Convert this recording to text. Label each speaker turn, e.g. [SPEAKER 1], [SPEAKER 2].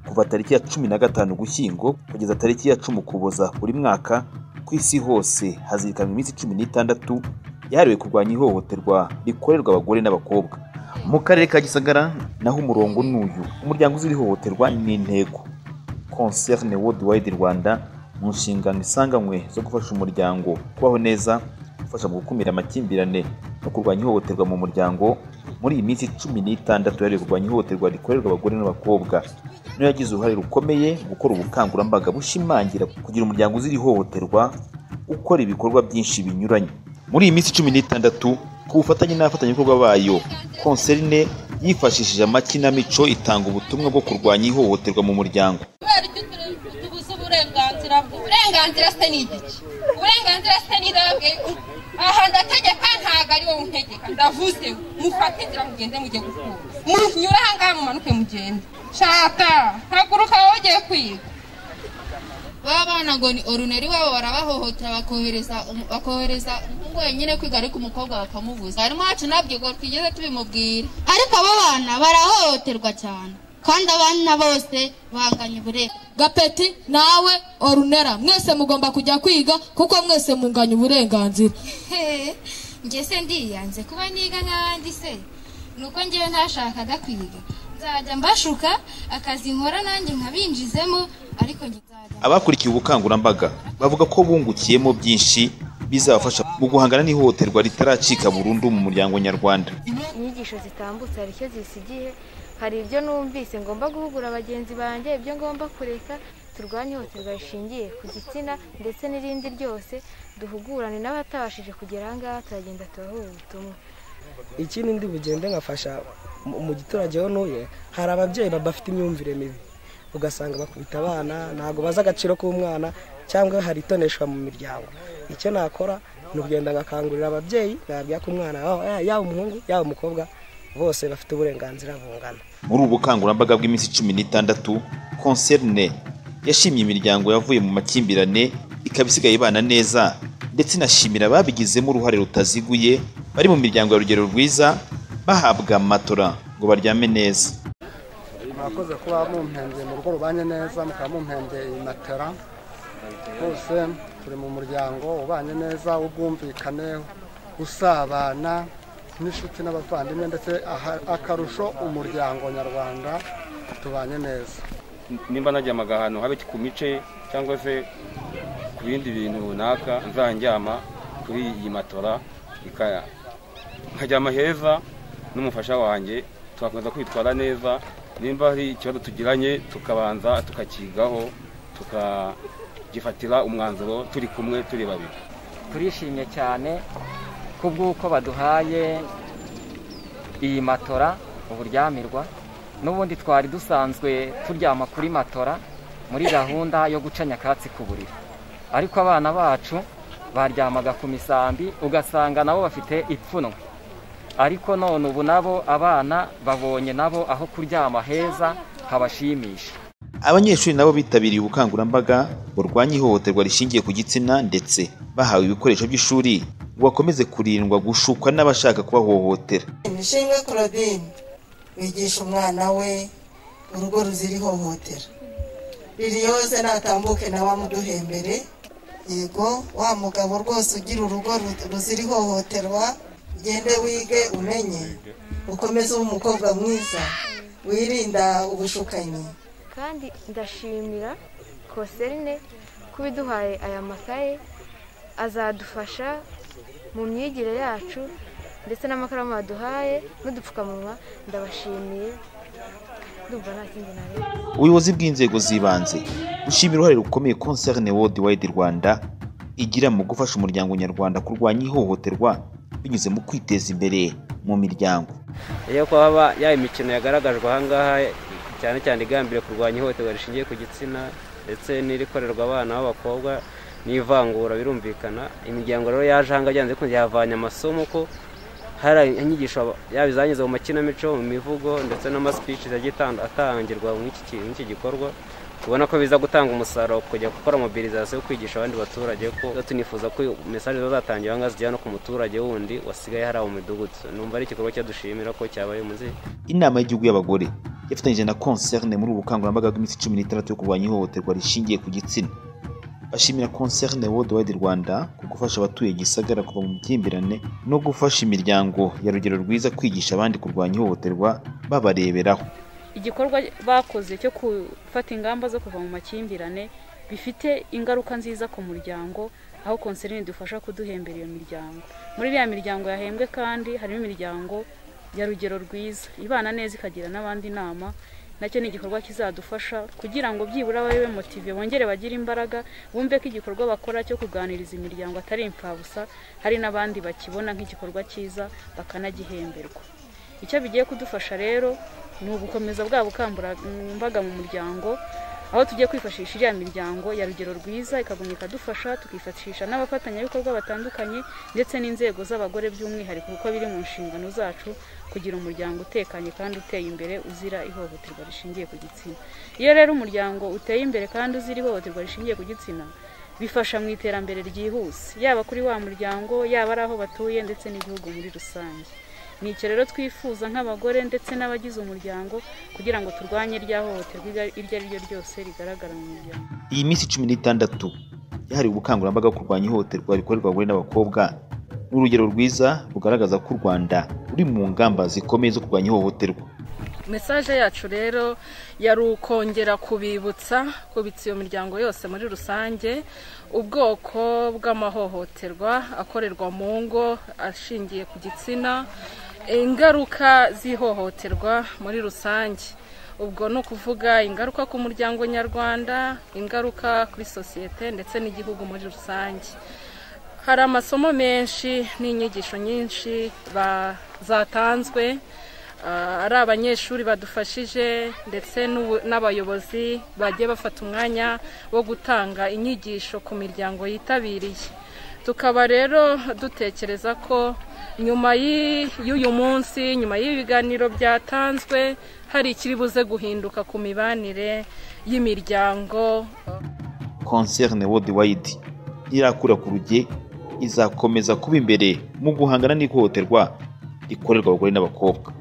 [SPEAKER 1] kuva tariki ya cumi na gatanu ugushyingo kugeza tariki ya cumi ukuboza buri mwaka ku isi hose hazirikanwa iminsi cumi n'itandatu yahariwe kurwanya ihohoterwa rikorerwa abagore n'abakobwa mu karere ka gisagara naho umurongo ni uyu umuryango uzira ihohoterwa ni intego concerne worldwide rwanda mu nshingano isanganywe zo gufasha umuryango kubaho neza gufasha mu gukumira amakimbirane no kurwanya ihohoterwa mu muryango muri iyi minsi cumi n'itandatu yahariwe kurwanya ihohoterwa rikorerwa abagore n'abakobwa niyo yagize uruhare rukomeye mu gukora ubukangurambaga bushimangira kugira umuryango uzira ihohoterwa ukora ibikorwa byinshi binyuranye muri iyi minsi cumi n'itandatu ku bufatanye n'abafatanyabikorwa bayo konserine yifashishije amakinamico itanga ubutumwa bwo kurwanya ihohoterwa mu muryango
[SPEAKER 2] kubera ibyo tubuze uburenganzira bwe uburenganzira se ni igiki uburenganzira se ni irambwe aha ndategeka ntabwo ari wowe untegeka ndavuze mufate inzira mugende mujye gukura munyure aha ngaha mumanuke mugende shata haguruka wowe ugiye kwiga
[SPEAKER 3] ba bana ngo ni oruneri wabo barabahohotera bakohereza umu- bakohereza umuhungu wenyine kwiga ariko umukobwa bakamubuza harimo wacu ntabwo twigeze tubimubwira
[SPEAKER 4] ariko abo bana barahohoterwa cyane kandi abana bose banganya uburenganzira
[SPEAKER 5] gapeti nawe orunera mwese mugomba kujya kwiga kuko mwese munganya uburenganzira
[SPEAKER 6] njye se ndiyanze kuba niga nk'abandi se ni uko ngewe ntashakaga kwiga nzajya mbashuka akazi nkora nanjye nkabinjizemo ariko njye nzajya
[SPEAKER 1] abakurikiye ubukangurambaga bavuga ko bungukiyemo byinshi bizabafasha mu guhangana n'ihohoterwa ritaracika burundu mu muryango nyarwanda
[SPEAKER 7] inyigisho zitambutse hari icyo zisigiye hari ibyo numvise ngomba guhugura bagenzi banjye ibyo ngomba kureka turwanye ihohoterwa rishingiye ku gitsina ndetse n'irindi ryose duhugurane n'abatabashije kugera aha ngaha turagenda turahuha ubutumwa
[SPEAKER 8] ikindi ndi bugende nkafasha mu mu giturage aho ntuye hari ababyeyi baba bafite imyumvire mibi ugasanga bakubita abana ntabwo bazi agaciro k'umwana cyangwa hari itoneshwa mu miryango icyo nakora ni ukugenda ngakangurira ababyeyi babwira ko umwana wabo, ya- yaba umuhungu yaba umukobwa bose bafite uburenganzira bungana
[SPEAKER 1] muri ubu bukangurambaga bw'iminsi cumi n'itandatu concerne yashimye imiryango yavuye mu makimbirane ikaba isigaye ibana neza ndetse inashimira ababigizemo uruhare rutaziguye bari mu miryango ya rugero rwiza bahabwa matora ngo baryame neza
[SPEAKER 9] mwakoze kuba mumpembye mu rugo rubanye neza mukaba mumpembye matera bose turi mu muryango ubanye neza ubwumvikane usabana n'inshuti n'abavandimwe ndetse aha- akarusho umuryango nyarwanda tubanye neza
[SPEAKER 10] nimba najyamaga ahantu habe ku mice cyangwa se ku bindi bintu runaka nzanjyama kuri iyi matora ikaya nkaryama heza n'umufasha wanjye tugakomeza kwitwara neza nimba hari ikibazo tugiranye tukabanza tukakigaho tukagifatira umwanzuro turi kumwe turi babiri
[SPEAKER 11] turishimye cyane kubw'uko baduhaye iyi matora uburyamirwa n'ubundi twari dusanzwe turyama kuri matora muri gahunda yo guca nyakatsi ku buriri ariko abana bacu baryamaga ku misambi ugasanga nabo bafite ipfunwe ariko none ubu nabo abana babonye nabo aho kuryama heza habashimisha
[SPEAKER 1] Abanyeshuri nabo bitabiriye ubukangurambaga burwanya ihohoterwa rishingiye ku gitsina ndetse bahawe ibikoresho by'ishuri ngo bakomeze kurindwa gushukwa n'abashaka kubahohotera.
[SPEAKER 12] imishimwe korobine wigisha umwana we urugo ruzira ihohotera ririyose natambuke nawe amuduhembere yego wa mugabo rwose ugira urugo ru- ruzira ihohoterwa ugende wige umenye ukomeze ube umukobwa mwiza wirinda ubushukanyi
[SPEAKER 7] kandi ndashimira koserine kuba iduhaye aya makaye azadufasha mu myigire yacu ndetse n'amakaramu baduhaye n'udupfukamunwa ndabashimiye ndumva nta kindi nareba
[SPEAKER 1] Ubuyobozi bw'inzego z'ibanze bushimira uruhare rukomeye Concerne Worldwide Rwanda igira mu gufasha umuryango nyarwanda kurwanya ihohoterwa binyuze mu kwiteza imbere mu miryango.
[SPEAKER 13] iyo kuba ya imikino yagaragajwe aha ngaha cyane cyane igambiriye kurwanya ihohoterwa rishingiye ku gitsina ndetse n'irikorerwa abana b'abakobwa n'ivangura birumvikana imiryango rero yaje aha ngaha byanze bikunze yavanye amasomo ko hari inyigisho aba- yaba izanyuze mu makinamico mu mivugo ndetse n'amasipici yagiye atand- atangirwa muri iki ki- muri iki gikorwa ubona ko biza gutanga umusaruro kujya gukora mobilizasiyo yo kwigisha abandi baturage ko tunifuza ko mesaje zatangira aha ngaha zijyana no ku muturage wundi wasigaye hari aho mu midugudu numva ari igikorwa cyadushimira ko cyabaye muzi
[SPEAKER 1] Inama y'Igihugu y'Abagore yafatanyije na concerne muri ubu bukangurambaga bw'iminsi cumi n'itandatu yo kurwanya ihohoterwa rishingiye ku gitsina bashimira concerne worldwide rwanda ku gufasha abatuye gisagara kuva mu by'imbirane no gufasha imiryango ya rugero rwiza kwigisha abandi kurwanya ihohoterwa babareberaho
[SPEAKER 14] igikorwa bakoze cyo gufata ingamba zo kuva mu makimbirane bifite ingaruka nziza ku muryango aho konserine idufasha kuduhembera iyo miryango muri iriya miryango yahembwe kandi harimo imiryango ya rugero rwiza ibana neza ikagira n'abandi inama nacyo ni igikorwa kizadufasha kugira ngo byibura babe motive bongere bagire imbaraga bumve ko igikorwa bakora cyo kuganiriza imiryango atari imfabusa hari n'abandi bakibona nk'igikorwa cyiza bakanagihemberwa icyo bigiye kudufasha rero ni ugukomeza bwa bukangurambaga mu muryango aho tugiye kwifashisha iriya miryango ya rugero rwiza ikagumya ikadufasha tukifashisha n'abafatanyabikorwa batandukanye ndetse n'inzego z'abagore by'umwihariko kuko biri mu nshingano zacu kugira umuryango utekanye kandi uteye imbere uzira ihohoterwa rishingiye ku gitsina iyo rero umuryango uteye imbere kandi uzira ihohoterwa rishingiye ku gitsina bifasha mu iterambere ryihuse yaba kuri wa muryango yaba ari aho batuye ndetse n'igihugu muri rusange ni icyo rero twifuza nk'abagore ndetse n'abagize umuryango kugira ngo turwanye rya hohoterwa iryo ari ryo ryose rigaragara mu muryango
[SPEAKER 1] iyi minsi cumi n'itandatu yahariwe ubukangurambaga bwo kurwanya ihohoterwa rikorerwa abagore n'abakobwa ni urugero rwiza rugaragaza ko u rwanda ruri mu ngamba zikomeye zo kurwanya ihohoterwa
[SPEAKER 15] mesaje yacu rero yari ukongera kubibutsa kubitsa iyo miryango yose muri rusange ubwoko bw'amahohoterwa akorerwa mu ngo ashingiye ku gitsina ingaruka z'ihohoterwa muri rusange ubwo ni ukuvuga ingaruka ku muryango nyarwanda ingaruka kuri sosiyete ndetse n'igihugu muri rusange hari amasomo menshi n'inyigisho nyinshi zatanzwe ari abanyeshuri badufashije ndetse n'abayobozi bagiye bafata umwanya wo gutanga inyigisho ku miryango yitabiriye tukaba rero dutekereza ko nyuma y'uyu munsi nyuma y'ibiganiro byatanzwe hari ikiri buze guhinduka ku mibanire y'imiryango
[SPEAKER 1] concerne worldwide irakura ku ruge izakomeza kuba imbere mu guhangana n'ihohoterwa rikorerwa abagore n'abakobwa